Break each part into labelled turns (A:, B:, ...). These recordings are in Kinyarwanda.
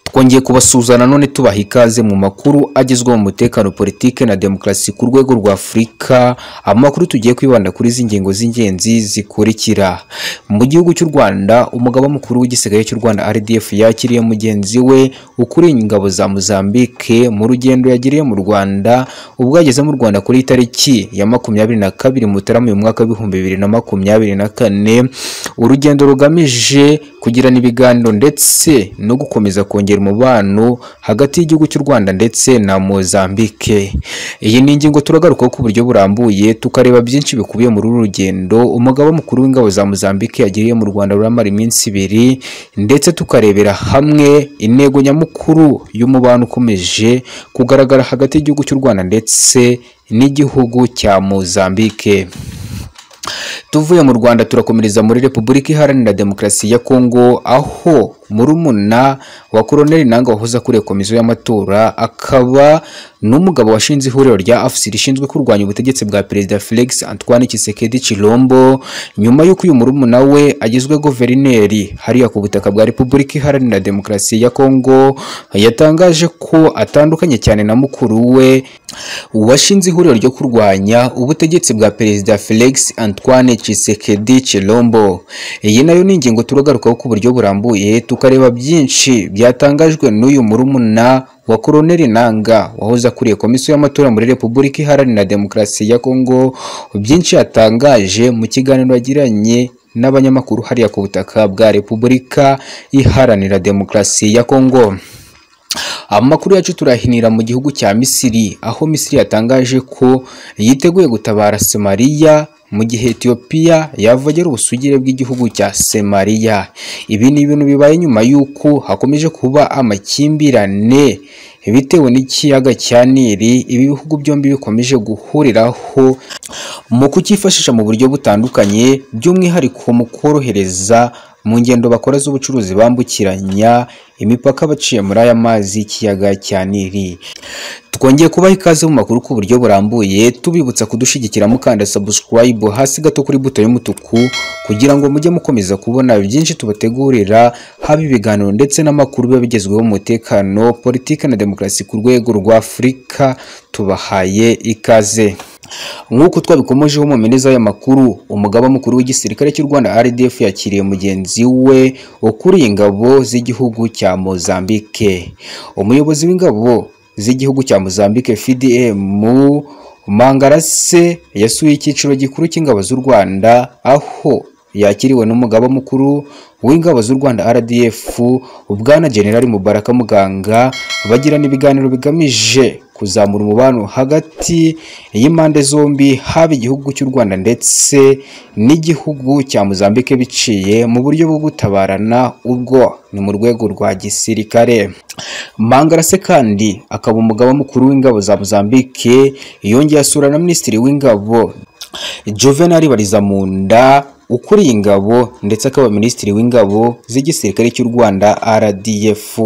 A: twongeye kubasuzana none tubaha ikaze mu makuru agezweho mu mutekano politike na demokarasi ku rwego rwa afurika amakuru tugiye kwibanda kuri izi ngingo z'ingenzi zikurikira mu gihugu cy'u rwanda umugaba mukuru w'igisirikare cy'u rwanda rdf yakiriye mugenzi we ukuriye ingabo za mozambique mu rugendo yagiriye mu rwanda ubwo yageze mu rwanda kuri tariki ya makumyabiri na kabiri mutarama uyu mwaka w'ibihumbi bibiri na makumyabiri na kane urugendo rugamije kugirana ibiganiro ndetse no gukomeza kongera umubano hagati y'igihugu cy'u rwanda ndetse na mozambique iyi ni ingingo turagarukaho ku buryo burambuye tukareba byinshi bikubiye muri uru rugendo umugaba mukuru w'ingabo za mozambique yagiriye mu rwanda ruramara iminsi ibiri ndetse tukarebera hamwe intego nyamukuru y'umubano ukomeje kugaragara hagati y'igihugu cy'u rwanda ndetse n'igihugu cya mozambique tuvuye mu rwanda turakomereza muri repubulika iharanira demokarasi ya kongo aho murumuna wa koroneli nanga wahoze akuriye komisiyo y'amatora akaba n'umugabo washinze ihuriro rya afc rishinzwe kurwanya ubutegetsi bwa perezida felix antoine kisekedi chilombo nyuma y'uko uyu murumuna we agizwe guverineri hariya ku butaka bwa repubulika iharanira demokarasi ya kongo yatangaje ko atandukanye cyane na mukuru we washinze ihuriro ryo kurwanya ubutegetsi bwa perezida felix antoine kisekedi chilombo iyi nayo ni ingingo turagarukaho ku buryo burambuye tukareba byinshi byatangajwe n'uyu murumuna wa koroneli nanga wahoze akuriye komisiyo y'amatora muri repubulika iharanira demokarasi ya kongo byinshi yatangaje mu kiganiro yagiranye n'abanyamakuru hariya ku butaka bwa repubulika iharanira demokarasi ya kongo amakuru yacu turahinira mu gihugu cya misiri aho misiri yatangaje ko yiteguye gutabara somaliya mu gihe Ethiopia yavogera ubusugire bw'igihugu cya Somalia ibi ni ibintu bibaye nyuma y'uko hakomeje kuba amakimbirane bitewe n'ikiyaga cya Nili ibi bihugu byombi bikomeje guhuriraho mu kucyifashisha mu buryo butandukanye by'umwihariko mu korohereza mu ngendo bakora z'ubucuruzi bambukiranya imipaka baciye muri aya mazi y'ikiyaga cya Nili twongeye kubaha ikaze mu makuru ku buryo burambuye tubibutsa kudushyigikira mukanda subscribe hasi gato kuri buto y'umutuku kugira ngo mujye mukomeza kubona byinshi tubategurira haba ibiganiro ndetse n'amakuru biba bigezweho mu mutekano politiki na demokarasi ku rwego rwa afurika tubahaye ikaze nk'uko twabikomojeho mu mpine z'aya makuru umugaba mukuru w'igisirikare cy'u rwanda rdf yakiriye mugenzi we ukuriye ingabo z'igihugu cya mozambique umuyobozi w'ingabo z'igihugu cya mozambique fdm mangarase yasuye icyiciro gikuru cy'ingabo z'u rwanda aho yakiriwe n'umugaba mukuru w'ingabo z'u rwanda rdf bwana generali mubaraka muganga bagirana ibiganiro bigamije kuzamura umubano hagati y'impande zombi haba igihugu cy'u rwanda ndetse n'igihugu cya mozambique biciye mu buryo bwo gutabarana ubwo ni mu rwego rwa gisirikare mangarase kandi akaba umugaba mukuru w'ingabo za mozambique yongeye asura na minisitiri w'ingabo juvenal barizamunda ukuriye ingabo ndetse akaba minisitiri w'ingabo z'igisirikare cy'u rwanda rdf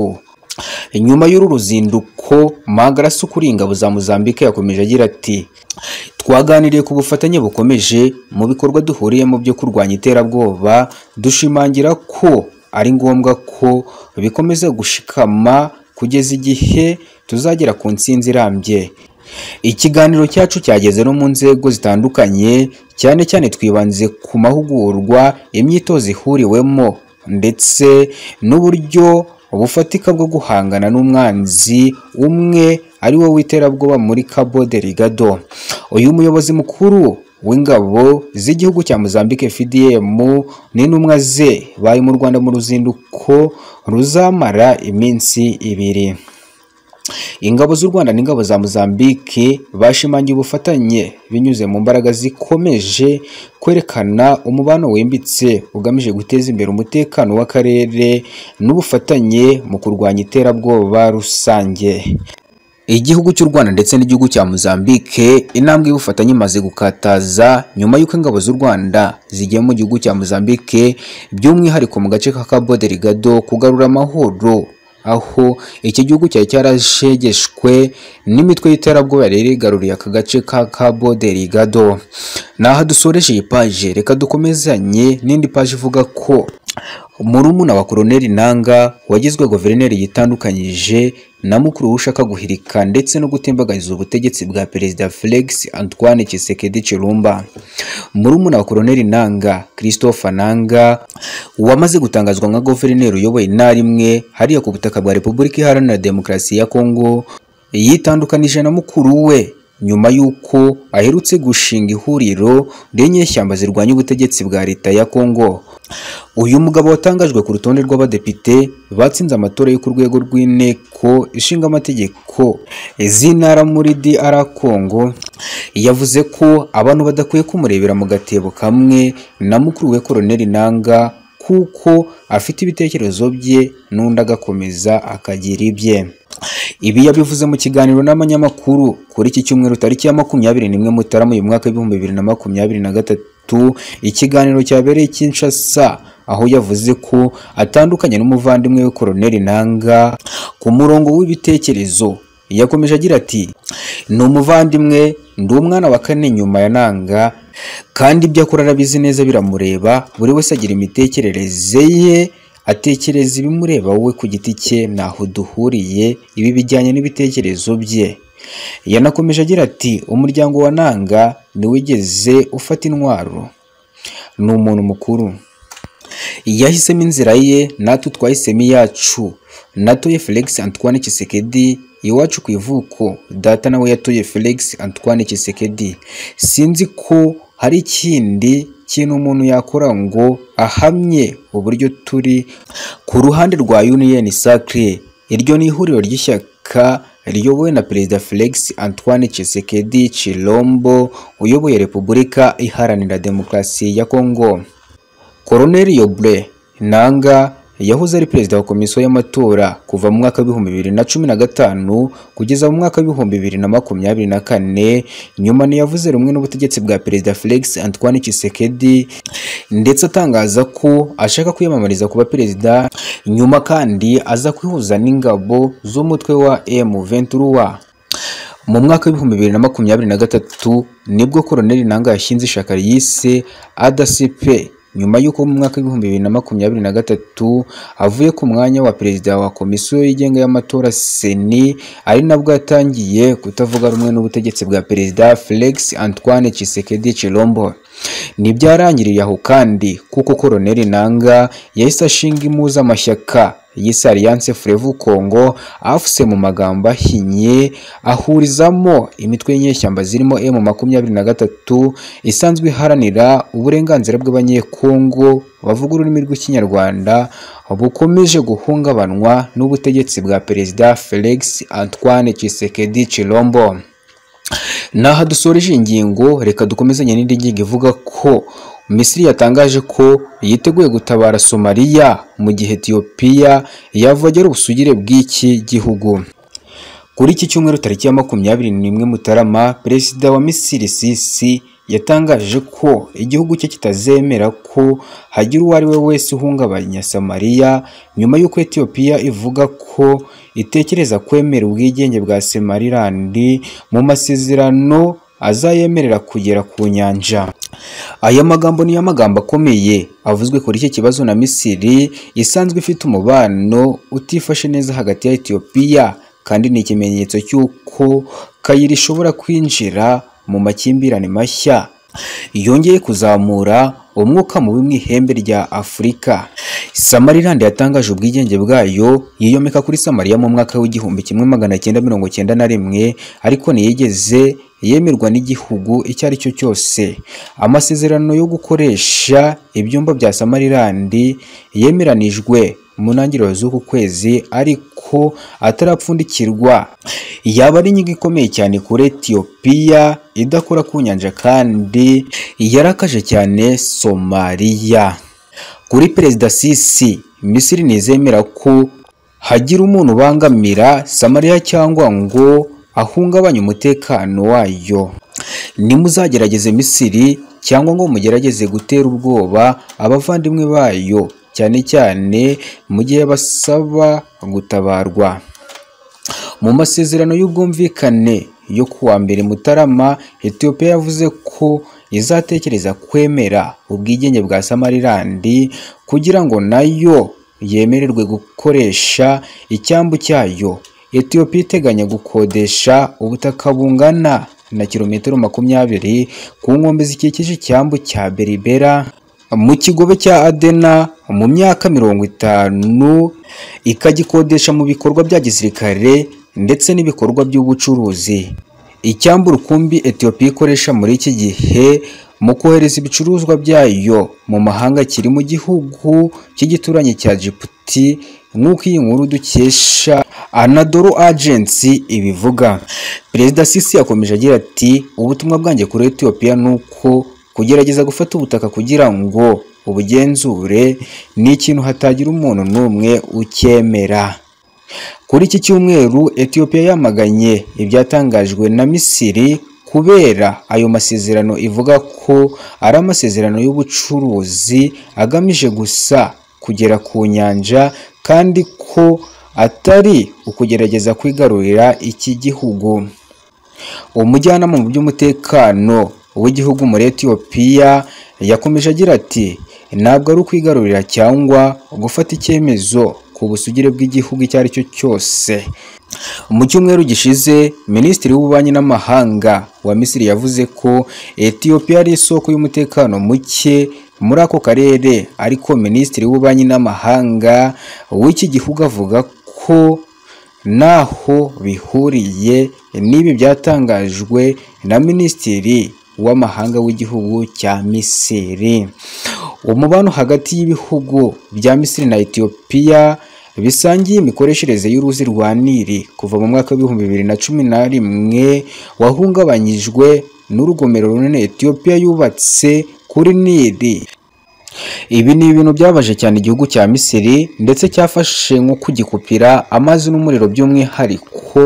A: nyuma y'uru ruzinduko magarasi ukuriye ingabo za mozambique yakomeje agira ati twaganiriye ku bufatanye bukomeje mu bikorwa duhuriyemo byo kurwanya iterabwoba dushimangira ko ari ngombwa ko bikomeza gushikama kugeza igihe tuzagera ku nsinzi irambye ikiganiro cyacu cyageze no mu nzego zitandukanye cyane cyane twibanze ku mahugurwa imyitozo ihuriwemo ndetse n'uburyo ubufatika bwo guhangana n'umwanzi umwe ari wo w'iterabwoba muri Cabo Delgado uyu muyobozi mukuru w'ingabo z'igihugu cya Mozambique FDM n'intumwa ze bari mu Rwanda mu ruzinduko ruzamara iminsi ibiri ingabo z'u rwanda n'ingabo za mozambique bashimangiye ubufatanye binyuze mu mbaraga zikomeje kwerekana umubano wimbitse ugamije guteza imbere umutekano w'akarere n'ubufatanye mu kurwanya iterabwoba rusange igihugu cy'u rwanda ndetse n'igihugu cya mozambique intambwe y'ubufatanye imaze gukataza nyuma y'uko ingabo z'u rwanda zigiye mu gihugu cya mozambique by'umwihariko mu gace ka cabo delgado kugarura amahoro aho iki gihugu cyari cyarashegeshwe n'imitwe y'iterabwoba yari igaruriye aka gace ka Cabo Delgado naho dusoreje iyi paje reka dukomezanye n'indi paje ivuga ko murumuna wa koroneli nanga wagizwe guverineri yitandukanyije na mukuru ushaka guhirika ndetse no gutembagariza ubutegetsi bwa perezida felix antoine kisekedi chilumba murumuna wa koroneli nanga christophe nanga wamaze gutangazwa nka guverineri uyoboye intara imwe hariya ku butaka bwa repubulika iharanira demokarasi ya kongo yitandukanije na mukuru we nyuma y'uko aherutse gushinga ihuriro ry'inyeshyamba zirwanya ubutegetsi bwa leta ya kongo uyu mugabo watangajwe ku rutonde rw'abadepite batsinze amatora yo ku rwego rw'inteko ishinga amategeko z'intara muri DR Congo yavuze ko abantu badakwiye kumurebera mu gatebo kamwe na mukuru we koroneli Nanga kuko afite ibitekerezo bye n'undi agakomeza akagira ibye ibi yabivuze mu kiganiro n'abanyamakuru kuri iki cyumweru tariki ya makumyabiri n'imwe mutarama uyu mwaka w'ibihumbi bibiri na makumyabiri na gatatu ikiganiro cyabereye i Kinshasa aho yavuze ko atandukanye n'umuvandimwe we koroneli Nanga ku murongo w'ibitekerezo yakomeje agira ati ni umuvandimwe ndi umwana wa kane nyuma ya nanga kandi ibyo akora arabizi neza biramureba buri wese agira imitekerereze ye atekereza ibimureba wowe ku giti cye ntaho duhuriye ibi bijyanye n'ibitekerezo bye yanakomeje agira ati umuryango wa nanga ntiwigeze ufata intwaro ni umuntu mukuru yahisemo inzira ye natwe twahisemo iyacu natoye felix antoine kisekedi iwacu ku ivuko data nawe yatoye felix antoine kisekedi sinzi ko hari ikindi kintu umuntu yakora ngo ahamye uburyo turi ku ruhande rwa union sacre iryo ni ihuriro ry'ishyaka riyobowe na perezida felix antoine kisekedi chilombo uyoboye repubulika iharanira demokarasi ya kongo koroneli yobre nanga yahoze ari perezida wa komisiyo y'amatora kuva mu mwaka w'ibihumbi bibiri na cumi na gatanu kugeza mu mwaka w'ibihumbi bibiri na makumyabiri na kane nyuma ntiyavuze rumwe n'ubutegetsi bwa perezida felix antoine kisekedi ndetse atangaza ko ashaka kwiyamamariza kuba perezida nyuma kandi aza kwihuza n'ingabo z'umutwe wa M23 mu mwaka w'ibihumbi bibiri na makumyabiri na gatatu nibwo koroneli nanga yashinze ishaka ryise adasipe nyuma y'uko mu mwaka w'ibihumbi bibiri na makumyabiri na gatatu avuye ku mwanya wa perezida wa komisiyo yigenga y'amatora seni ari nabwo yatangiye kutavuga rumwe n'ubutegetsi bwa perezida felix antoine chisekedi chilombo ntibyarangiriye aho kandi kuko koroneli nanga yahise ashinga impuzamashyaka yise Alliance Frevu Congo afuse mu magambo ahinnye ahurizamo imitwe y'inyeshyamba zirimo M makumyabiri na gatatu isanzwe iharanira uburenganzira bw'abanyekongo bavuga ururimi rw'ikinyarwanda bukomeje guhungabanywa n'ubutegetsi bwa perezida Felix Antoine Tshisekedi Chilombo naha dusoreje ingingo reka dukomezanye n'indi ngingo ivuga ko Misiri yatangaje ko yiteguye gutabara Somalia mu gihe Ethiopia yavogera ubusugire bw'iki gihugu kuri iki cyumweru tariki ya makumyabiri n'imwe Mutarama perezida wa Misiri Sisi yatangaje ko igihugu cye kitazemera ko hagira uwo ari we wese uhungabanya Somalia nyuma y'uko Ethiopia ivuga ko itekereza kwemera ubwigenge bwa Somaliland mu masezerano azayemerera kugera ku nyanja aya magambo niyo magambo akomeye avuzwe kuri iki kibazo na Misiri isanzwe ifite umubano utifashe neza hagati ya Ethiopia kandi ni ikimenyetso cy'uko Kayira ishobora kwinjira mu makimbirane mashya yongeye kuzamura umwuka mubi mu ihembe rya Afurika Samarilande yatangaje ubwigenge bwayo yiyomeka kuri Samaria mu mwaka w'igihumbi kimwe magana cyenda mirongo cyenda na rimwe ariko ntiyigeze yemerwa n'igihugu icyo ari cyo cyose amasezerano yo gukoresha ibyumba bya Samariland yemeranijwe mu ntangiriro z'uku kwezi ariko atarapfundikirwa yaba ari inyigo ikomeye cyane kuri Ethiopia idakora ku nyanja kandi yarakaje cyane Somalia kuri perezida Sisi Misiri ntizemera ko hagira umuntu ubangamira Samaria cyangwa ngo ahungabanye umutekano wayo nimuzagerageze Misiri cyangwa ngo mugerageze gutera ubwoba abavandimwe bayo cyane cyane mu gihe basaba gutabarwa mu masezerano y'ubwumvikane yo kuwa mbere Mutarama Ethiopia yavuze ko izatekereza kwemera ubwigenge bwa samarilandi kugira ngo nayo yemererwe gukoresha icyambu cyayo etiyopiya iteganya gukodesha ubutaka bungana na kilometero makumyabiri ku nkombe zikikije icyambu cya beribera mu kigobe cya adena mu myaka mirongo itanu ikagikodesha mu bikorwa bya gisirikare ndetse n'ibikorwa by'ubucuruzi icyambu rukumbi etiyopiya ikoresha muri iki gihe mu kohereza ibicuruzwa byayo mu mahanga kiri mu gihugu cy'igituranyi cya jibuti nk'uko iyi nkuru dukesha anadoro agency ibivuga perezida sisi yakomeje agira ati ubutumwa bwanjye kuri etiyopiya ni uko kugerageza gufata ubutaka kugira ngo ubugenzure ni ikintu hatagira umuntu n'umwe ukemera kuri iki cyumweru etiyopiya yamaganye ibyatangajwe na misiri kubera ayo masezerano ivuga ko ari amasezerano y'ubucuruzi agamije gusa kugera ku nyanja kandi ko atari ukugerageza kwigarurira iki gihugu umujyanama mu by'umutekano w'igihugu muri etiyopiya yakomeje agira ati ntabwo ari ukwigarurira cyangwa gufata icyemezo ku busugire bw'igihugu icyo ari cyo cyose mu cyumweru gishize minisitiri w'ububanyi n'amahanga wa misiri yavuze ko etiyopiya ari isoko y'umutekano muke muri ako karere ariko minisitiri w'ububanyi n'amahanga w'iki gihugu avuga ko naho bihuriye n'ibi byatangajwe na minisitiri w'amahanga w'igihugu cya misiri umubano hagati y'ibihugu bya misiri na etiyopiya bisangiye imikoreshereze y'uruzi rwa nili kuva mu mwaka w'ibihumbi bibiri na cumi na rimwe wahungabanyijwe n'urugomero runini etiyopiya yubatse kuri nili ibi ni ibintu byabaje cyane igihugu cya misiri ndetse cyafashe nko kugikupira amazi n'umuriro by'umwihariko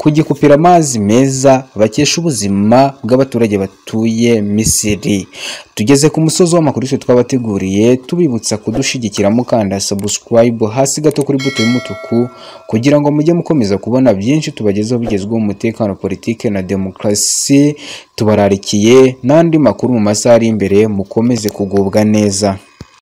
A: kugikupira amazi meza bakesha ubuzima bw'abaturage batuye misiri tugeze ku musozi w'amakuru twe twabateguriye tubibutsa kudushyigikira mukanda subscribe hasi gato kuri buto y'umutuku kugira ngo mujye mukomeza kubona byinshi tubagezaho bigezweho umutekano politike na demokarasi tubararikiye n'andi makuru mu masaha ari imbere mukomeze kugubwa neza